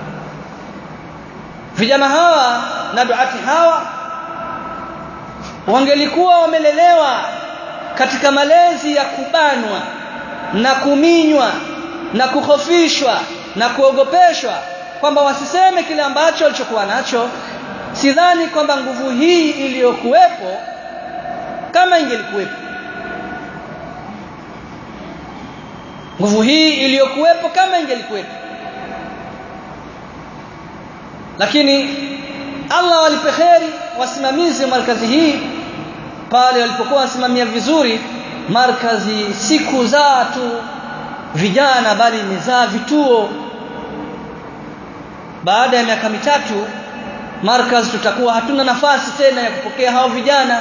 vijana hawa na duati hawa wangelikuwa wamelelewa katika malezi ya kubanwa na kuminywa na kuhofishwa na kuogopeshwa kwamba wasiseme kile ambacho walichokuwa nacho sidhani kwamba nguvu hii iliyokuwepo kama ingelikuwepo nguvu hii iliyokuwepo kama ingelikuwepo lakini Allah walipe kheri wasimamizi wa markazi hii pale walipokuwa wasimamia vizuri markazi siku za tu vijana bali imezaa vituo baada ya miaka mitatu markaz tutakuwa hatuna nafasi tena ya kupokea hao vijana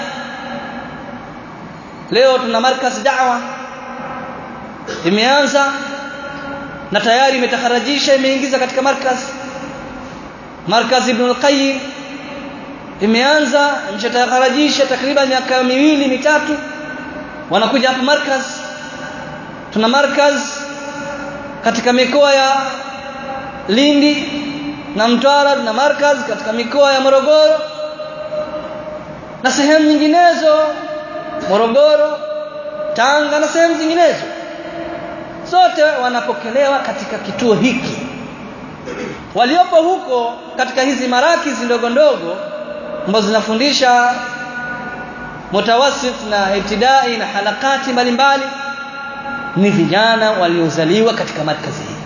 leo tuna markaz da'wa imeanza na tayari imetakharajisha imeingiza katika markaz markaz ibn al-qayyim imeanza imeshatakharajisha takriban miaka miwili mitatu wanakuja hapa markaz tuna markaz katika mikoa ya Lindi na Mtwara na markaz katika mikoa ya Morogoro na sehemu nyinginezo Morogoro Tanga na sehemu zinginezo zote wanapokelewa katika kituo hiki waliopo huko katika hizi marakizi ndogo ndogo ambazo zinafundisha mutawasit na ibtidai na halakati mbalimbali ni vijana waliozaliwa katika markazi hii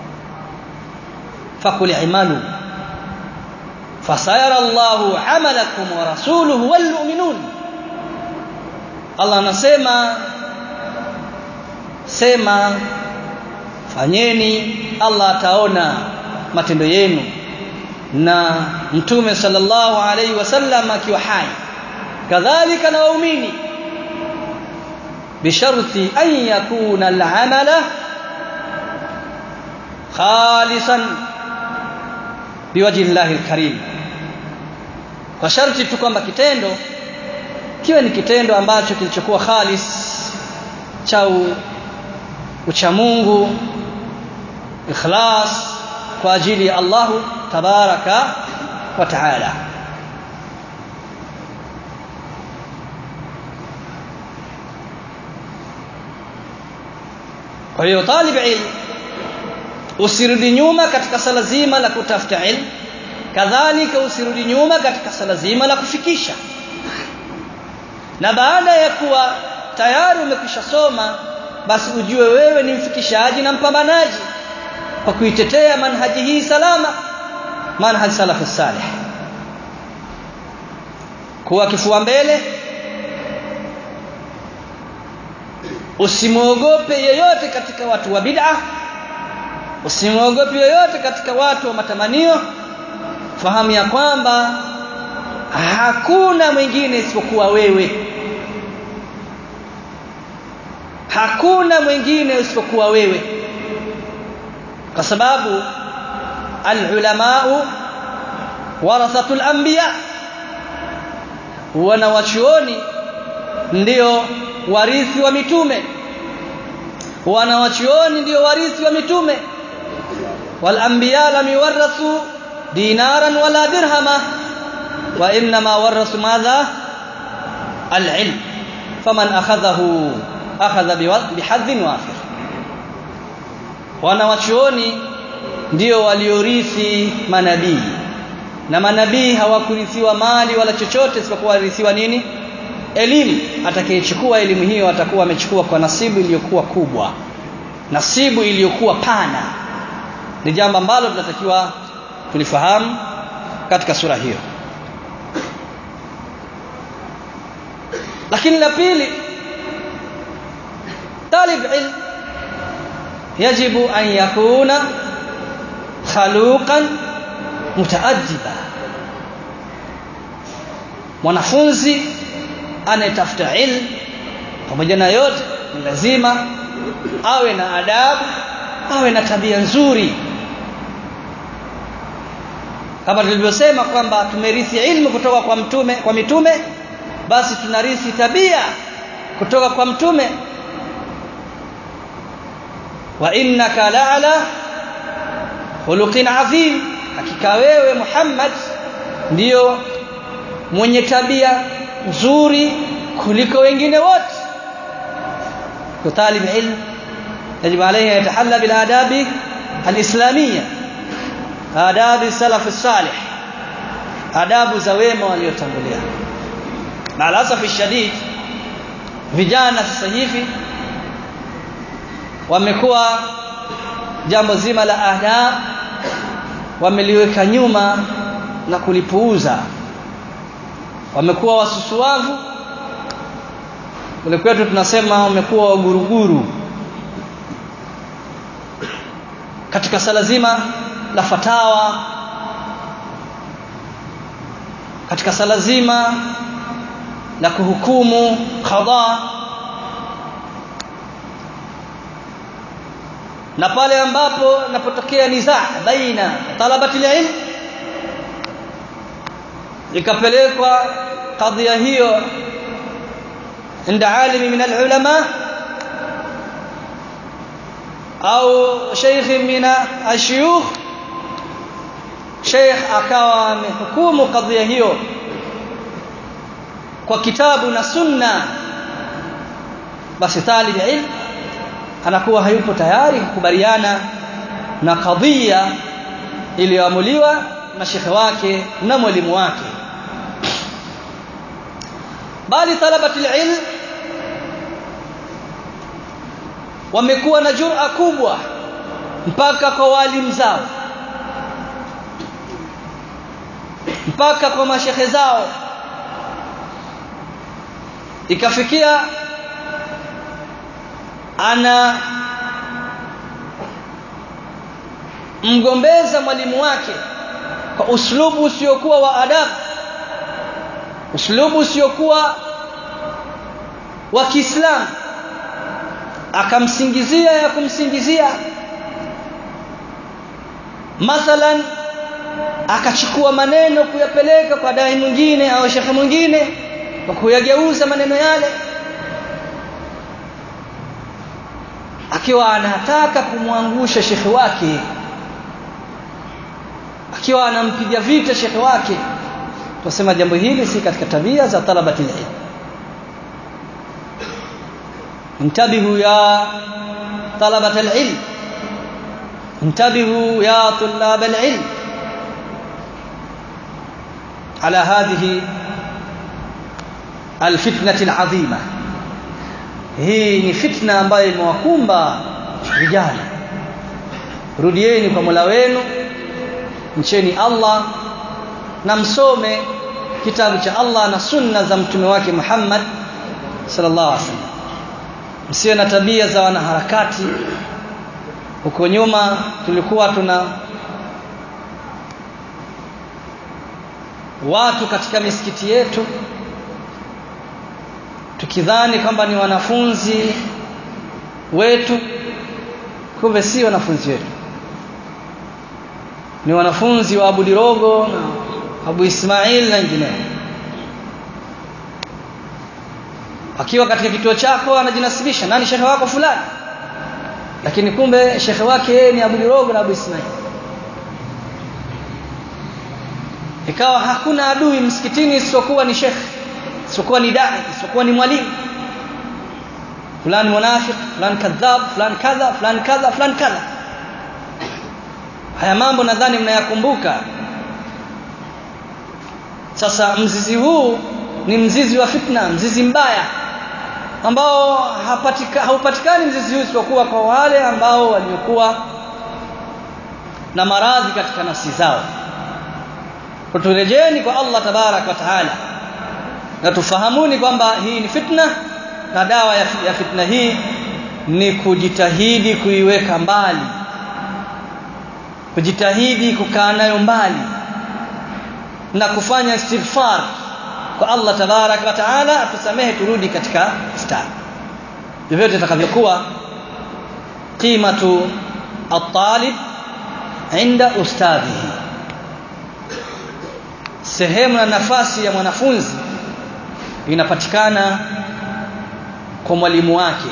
fakul imalu fasayara Allahu amalakum wa rasuluhu wal mu'minun Allah anasema sema fanyeni Allah ataona matendo yenu na mtume sallallahu alaihi wasallam akiwa hai kadhalika na waumini bisharti an yakuna al-amala khalisan biwajhi llahi alkarim kwa sharti tu kwamba kitendo kiwe ni kitendo ambacho kilichokuwa khalis cha uchamungu ikhlas kwa ajili ya Allahu tabaraka wa taala kwa hiyo talib ilm usirudi nyuma katika sala zima la kutafuta ilmu kadhalika usirudi nyuma katika sala zima la kufikisha na baada ya kuwa tayari umekwisha soma basi ujue wewe ni mfikishaji na mpambanaji kwa kuitetea manhaji hii salama manhaj salafu salih kuwa kifua mbele usimwogope yeyote katika watu wa bid'a usimwogope yeyote katika watu wa matamanio fahamu ya kwamba hakuna mwingine isipokuwa wewe hakuna mwingine isipokuwa wewe kwa sababu alulamau warathatul anbiya wanawachuoni ndio warithi wa mitume wanawachuoni ndio warithi wa mitume wal anbiya lam yuwarathu dinaran wala dirhama wa inma warathu madha al-ilm faman akhadhahu akhadha bihadhin wafir wanawachuoni ndio waliorithi manabii na manabii hawakurithiwa mali wala chochote isipokuwa warithiwa nini elimu atakayechukua elimu hiyo atakuwa amechukua kwa nasibu iliyokuwa kubwa nasibu iliyokuwa pana ni jambo ambalo tunatakiwa tulifahamu katika sura hiyo lakini la pili talib ilm yajibu an yakuna khaluqan mutaaddiba mwanafunzi anayetafuta ilmu pamoja na yote ni lazima awe na adabu awe na tabia nzuri kama tulivyosema kwamba tumerithi ilmu kutoka kwa mtume kwa mitume basi tunarithi tabia kutoka kwa mtume wa innaka la'ala khuluqin adhim hakika wewe Muhammad ndiyo mwenye tabia nzuri kuliko wengine wote kutalib ilm يجب عليه أن يتحلى بالآداب الإسلامية آداب السلف الصالح آداب زويمة waliotangulia مع الأسف الشديد vijana sasa hivi wamekuwa jambo zima la adab wameliweka nyuma na kulipuuza wamekuwa wasusuavu kule kwetu tunasema wamekuwa waguruguru katika sala zima la fatawa katika sala zima la kuhukumu qadha na pale ambapo napotokea nizaa baina talabati ilm ikapelekwa kadhia hiyo عند عالم من العلماء au sheikh min ashuyukh sheikh akawa amehukumu kadhia hiyo kwa kitabu na sunna basi talib ilm anakuwa hayupo tayari kukubaliana na kadhia iliyoamuliwa na shekhe wake na mwalimu wake bali talabatul ilm wamekuwa na jura kubwa mpaka kwa walimu zao mpaka kwa mashehe zao ikafikia ana mgombeza mwalimu wake kwa uslubu usiokuwa wa adabu uslubu usiokuwa wa Kiislamu akamsingizia ya kumsingizia mathalan akachukua maneno kuyapeleka kwa dai mwingine au shekhe mwingine kwa kuyageuza maneno yale akiwa anataka kumwangusha shekhe wake akiwa anampiga vita shekhe wake tunasema jambo hili si katika tabia za talabati ilm انتبهوا يا طلبة العلم انتبهوا يا طلاب العلم على هذه الفتنة العظيمة hii ni fitna ambayo imewakumba vijana rudieni kwa Mola wenu mcheni Allah na msome kitabu cha Allah na sunna za mtume wake Muhammad sallallahu alaihi wasallam msiwe na tabia za wanaharakati huko nyuma tulikuwa tuna watu katika misikiti yetu tukidhani kwamba ni wanafunzi wetu kumbe si wanafunzi wetu ni wanafunzi wa Abu Dirogo na Abu Ismail na wengineo akiwa katika kituo chako anajinasibisha nani shekhe wako fulani lakini kumbe shekhe wake yeye ni Abu Dirogo na Abu Ismail ikawa hakuna adui msikitini isipokuwa ni shekhe isipokuwa ni dai isipokuwa ni mwalimu fulani munafik fulani kadhab fulani kadha fulani kadha fulani kadha haya mambo nadhani mnayakumbuka sasa mzizi huu ni mzizi wa fitna mzizi mbaya ambao hapatika, haupatikani mzizi huu isipokuwa kwa wale ambao waliokuwa na maradhi katika nafsi zao turejeni kwa Allah tabarak wa taala na tufahamuni kwamba hii ni fitna na dawa ya, ya fitna hii ni kujitahidi kuiweka mbali kujitahidi kukaa nayo mbali na kufanya istighfar kwa Allah tabarak wa taala atusamehe turudi katika star vyovyote itakavyokuwa qimatu at-talib inda ustadhihi sehemu na nafasi ya mwanafunzi inapatikana kwa mwalimu wake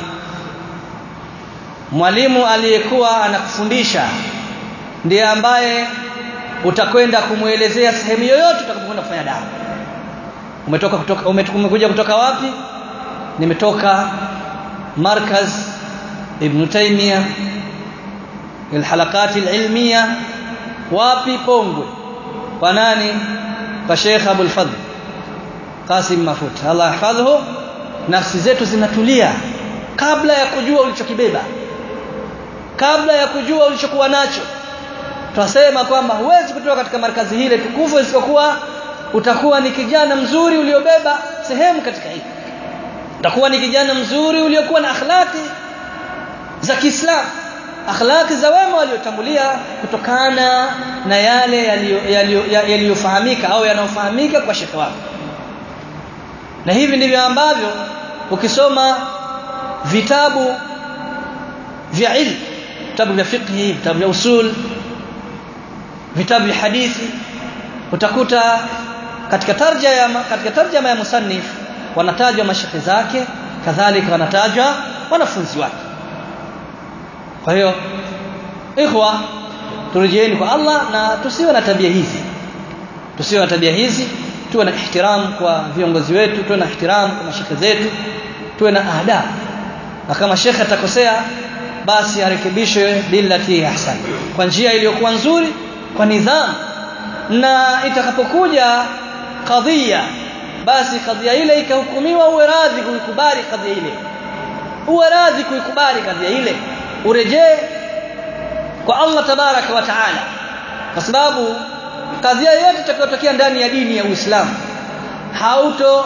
mwalimu aliyekuwa anakufundisha ndiye ambaye utakwenda kumwelezea sehemu yoyote utakapokwenda kufanya dawa umetoka kutoka umekuja kutoka wapi nimetoka markaz ibn taymiya alhalaqat alilmiya wapi pongwe kwa nani kwa Sheikh Abul Fadhl Qasim Mafut Allah yahfadhhu nafsi zetu zinatulia kabla ya kujua ulichokibeba kabla ya kujua ulichokuwa nacho tunasema kwamba huwezi kutoka katika markazi hile tukufu isipokuwa utakuwa ni kijana mzuri uliobeba sehemu katika hili utakuwa ni kijana mzuri uliokuwa na akhlaqi za Kiislamu akhlaqi za wema waliotangulia kutokana na yale yaliyofahamika au yanayofahamika kwa shekhe wako na hivi ndivyo ambavyo ukisoma vitabu vya ilmu vitabu vya fiqhi vitabu vya usul vitabu vya hadithi utakuta katika tarjama ya katika tarjama ya musannif wanatajwa mashekhe zake kadhalika wanatajwa wanafunzi wake kwa hiyo ikhwa turejeeni kwa Allah na tusiwe na tabia hizi tusiwe na tabia hizi tuwe na ihtiram kwa viongozi wetu tuwe na ihtiram kwa mashekhe zetu tuwe na adabu na kama shekhe atakosea basi arekebishwe billati ahsan kwa njia iliyokuwa nzuri kwa nidhamu na itakapokuja kadhia basi kadhia ile ikahukumiwa uwe radhi kuikubali kadhia ile uwe radhi kuikubali kadhia ile urejee kwa Allah tabaraka wa taala kwa sababu kadhia yote itakayotokea ndani ya dini ya Uislamu hauto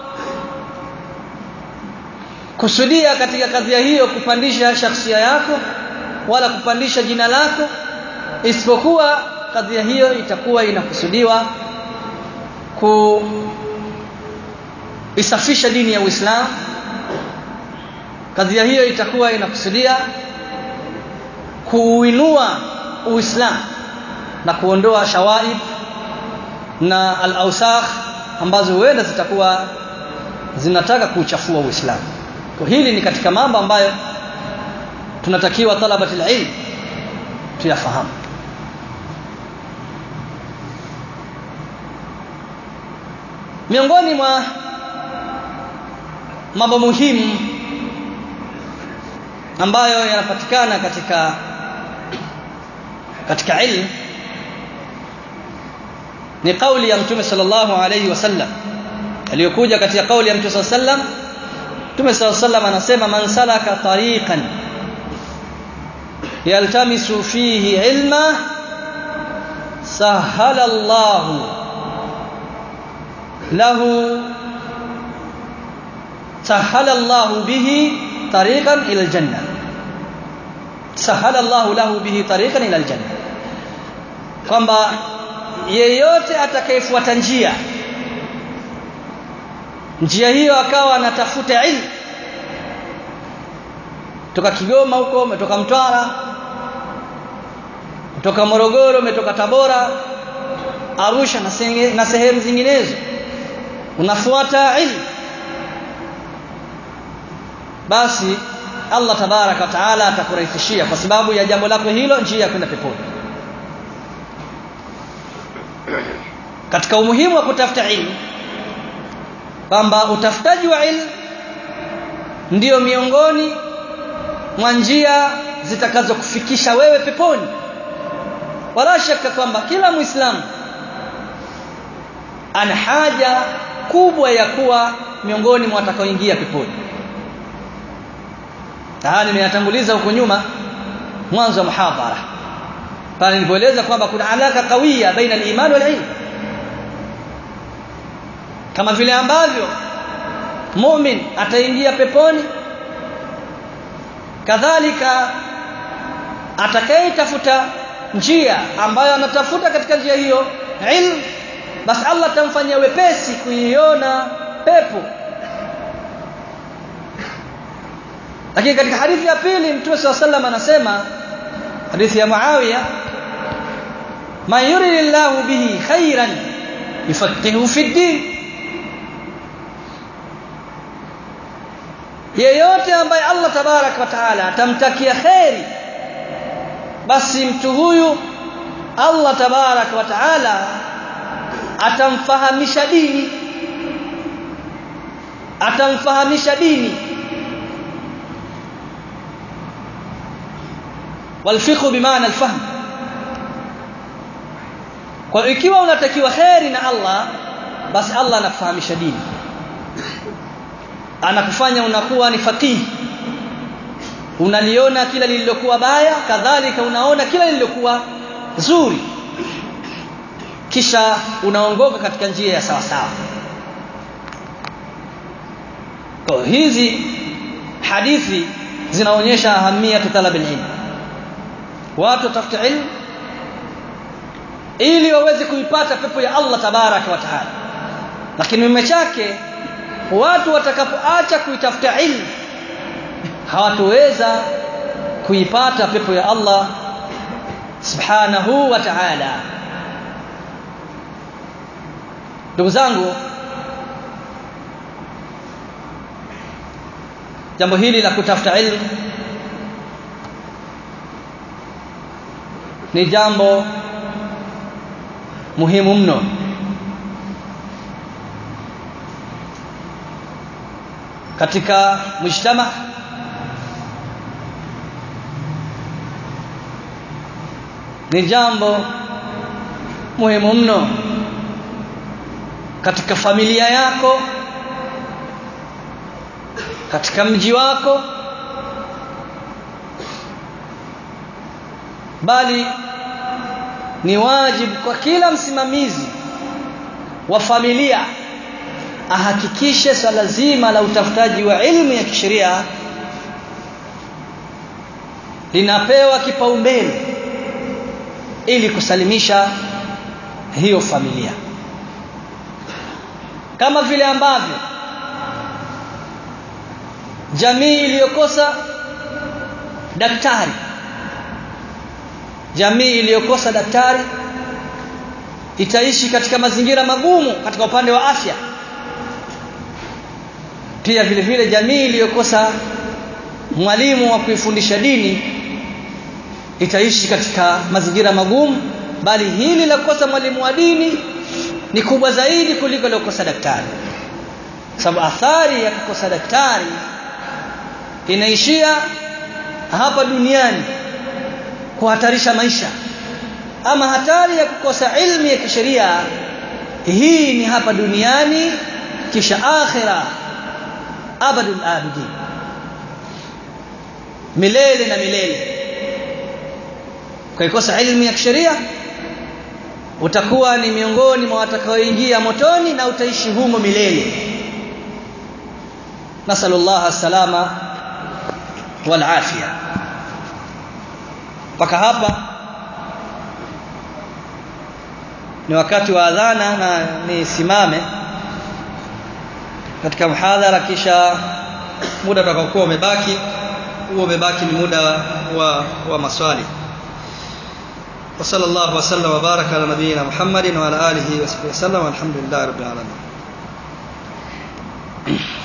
kusudia katika kadhia hiyo kupandisha shakhsia yako wala kupandisha jina lako isipokuwa kadhia hiyo itakuwa inakusudiwa ku isafisha dini ya Uislamu kadhia hiyo itakuwa inakusudia kuuinua Uislamu na kuondoa shawaib na al-awsakh ambazo huenda zitakuwa zinataka kuuchafua Uislamu. Kwa hili ni katika mambo ambayo tunatakiwa talabatul ilm tuyafahamu. Miongoni mwa mambo muhimu ambayo yanapatikana katika katika ilmu ni kauli ya Mtume sallallahu alayhi wasallam aliyokuja katika kauli ya Mtume sallallahu alayhi wasallam Mtume sallallahu alayhi wasallam anasema man salaka tariqan yaltamisu fihi ilma sahala Allah lahu sahala Allah bihi tariqan ila aljanna sahala Allah lahu bihi tariqan ila aljanna kwamba yeyote atakayefuata njia njia hiyo akawa anatafuta ilmu kutoka Kigoma huko umetoka Mtwara kutoka Morogoro umetoka Tabora Arusha na, senge, na sehemu zinginezo unafuata ilmu basi Allah tabaraka wa taala atakurahisishia kwa sababu ya jambo lako hilo njia ya kwenda peponi katika umuhimu wa kutafuta ilmu kwamba utafutaji wa ilmu ndiyo miongoni mwa njia zitakazokufikisha wewe peponi wala shaka kwamba kila muislamu ana haja kubwa ya kuwa miongoni mwa watakaoingia peponi haya nimeyatanguliza huko nyuma mwanzo wa muhadhara pale nilipoeleza kwamba kuna alaka kawia baina al-iman wal ilm kama vile ambavyo mumin ataingia peponi kadhalika atakayetafuta njia ambayo anatafuta katika njia hiyo ilm basi Allah atamfanyia wepesi kuiona pepo lakini katika hadithi ya pili mtume swalla sallam anasema hadithi ya Muawiya man yuridillahu bihi khairan yufaqihu fi din yeyote ambaye Allah tabarak wa taala atamtakia kheri basi mtu huyu Allah tabarak wa taala atamfahamisha dini atamfahamisha dini walfiqhu bimaana alfahm kwa ikiwa unatakiwa kheri na Allah basi Allah anakufahamisha dini anakufanya unakuwa ni faqihi unaliona kila lililokuwa baya kadhalika unaona kila lililokuwa zuri kisha unaongoka katika njia ya sawa sawa kwa hizi hadithi zinaonyesha ahamia talab ilm watu watafuta ilmu ili waweze kuipata pepo ya Allah tabaraka wa taala lakini mime chake watu watakapoacha kuitafuta ilmu hawatoweza kuipata pepo ya Allah subhanahu wa ta'ala ndugu zangu jambo hili la kutafuta ilmu ni jambo muhimu mno katika mujtama ni jambo muhimu mno katika familia yako katika mji wako bali ni wajibu kwa kila msimamizi wa familia ahakikishe swala zima la utafutaji wa ilmu ya kisheria linapewa kipaumbele ili kusalimisha hiyo familia kama vile ambavyo jamii iliyokosa daktari jamii iliyokosa daktari itaishi katika mazingira magumu katika upande wa afya pia vile vile jamii iliyokosa mwalimu wa kuifundisha dini itaishi katika mazingira magumu bali hili la kukosa mwalimu wa dini ni kubwa zaidi kuliko la kukosa daktari sababu athari ya kukosa daktari inaishia hapa duniani kuhatarisha maisha ama hatari ya kukosa ilmu ya kisheria hii ni hapa duniani kisha akhira abadul abidin milele na milele ukaikosa ilmu ya kisheria utakuwa ni miongoni mwa watakaoingia motoni na utaishi humo milele nasallallahu salama wal afia mpaka hapa ni wakati wa adhana na nisimame katika mhadhara kisha muda utakaokuwa umebaki huo umebaki ni muda wa, wa maswali وصلى الله وسلم وبارك على نبينا محمد وعلى اله وصحبه وسلم والحمد لله رب العالمين